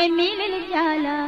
में मिल जाला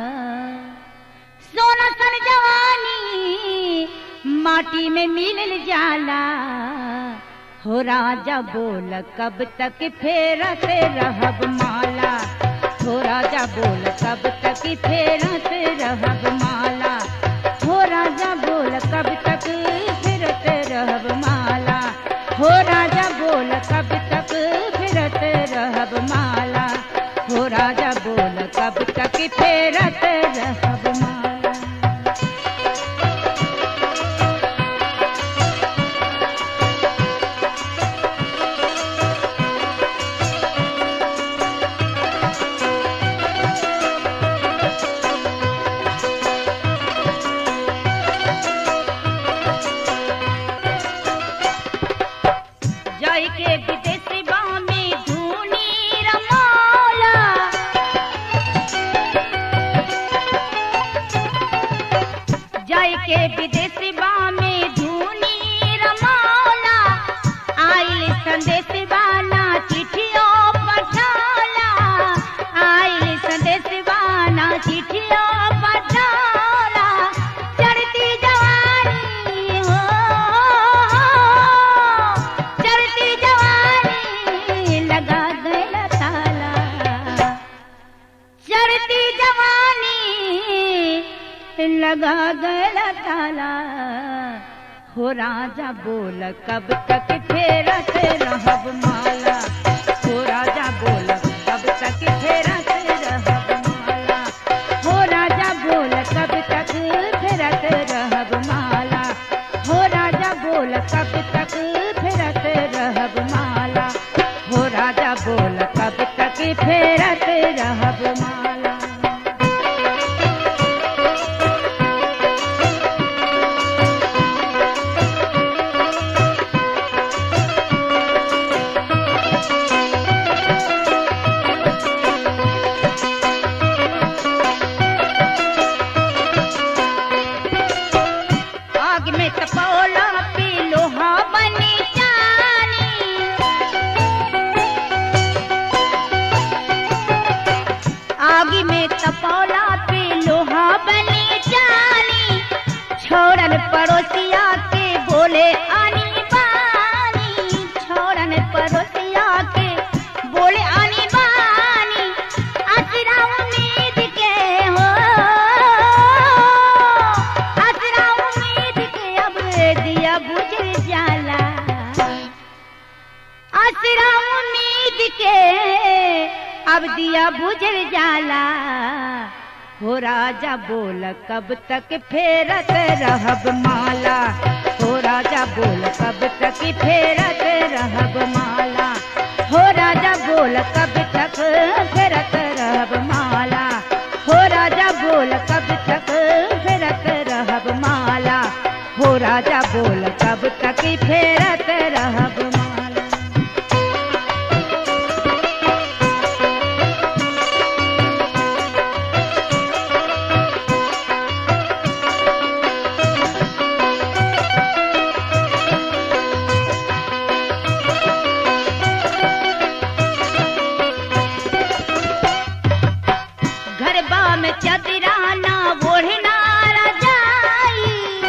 सोना सन जवानी माटी में मिल जाला हो राजा बोल कब तक फेरत रहब माला हो राजा बोल कब तक फेरत रहब माला हो राजा बोल कब तक फिरत रहब माला हो राजा बोल कब तक फिरत रहब माला हो राजा बोल कब तक फेरत रहब माला जाय के विदेश में धूनी रमौला जाय के विदेश में धूनी रमौला आइल संदेश वाला चिठियों पठाला आइल संदेश वाला चिठियों पठाला चढ़ती जवानी हो चढ़ती जवानी लगा गया ताला चढ़ती जवानी लगा गया ताला हो राजा बोल कब तक फेरत रहब माला हो राजा बोल कब तक फेरत रहब माला हो राजा बोल कब तक फेरत रहब माला हो राजा बोल कब तक फेरत रहब माला हो राजा बोल कब तक फेरत रहब माला आग में तपौला पे लोहा बनी जानी आग में तपौला पे लोहा बनी जानी छोड़न पड़ोसिया के बोले आनी बानी छोड़न पड़ोसिया के बोले आनी बानी असरा उम्मीद के हो असरा उम्मीद के अब दिया बुझ जाला असरा उम्मीद के अब दिया बुझ जाला हो राजा बोल कब तक फेरत रहब माला हो राजा बोल कब तक फेरत रहब माला हो राजा बोल कब तक फेरत रहब माला हो राजा बोल कब तक फेरत रहब माला हो राजा बोल कब तक फेरत रहब माला गरबा में चदराना ओढ़ना रजाई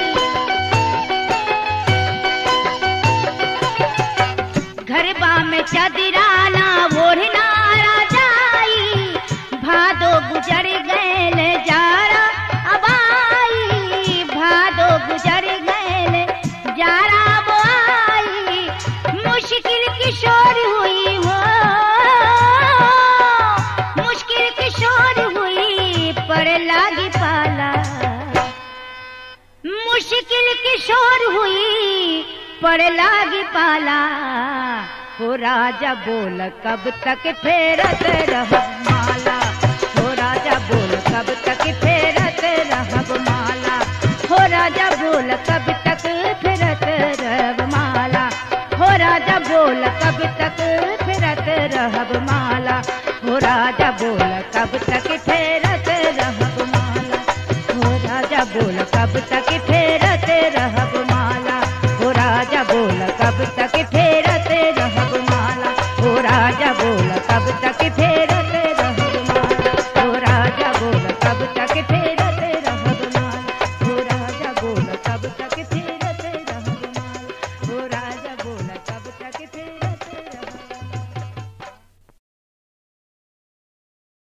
गरबा में चदराना ओढ़ना रजाई भादो गुजर गैल जारा अबाई भादो गुजर गैल जारा बोआई मुश्किल किशोर हुई हो मुश्किल किशोर हुई पर लागी पाला मुश्किल किशोर हुई पर लागी पाला हो राजा बोल कब तक फेरत रहब माला हो राजा बोल कब तक फेरत रहब माला हो राजा बोल कब तक फेरत रहब माला हो राजा बोल कब तक फेरत रहब माला हो राजा बोल कब तक फेरत रहब माला हो राजा बोल कब तक फेरत रहब माला हो राजा बोल कब तक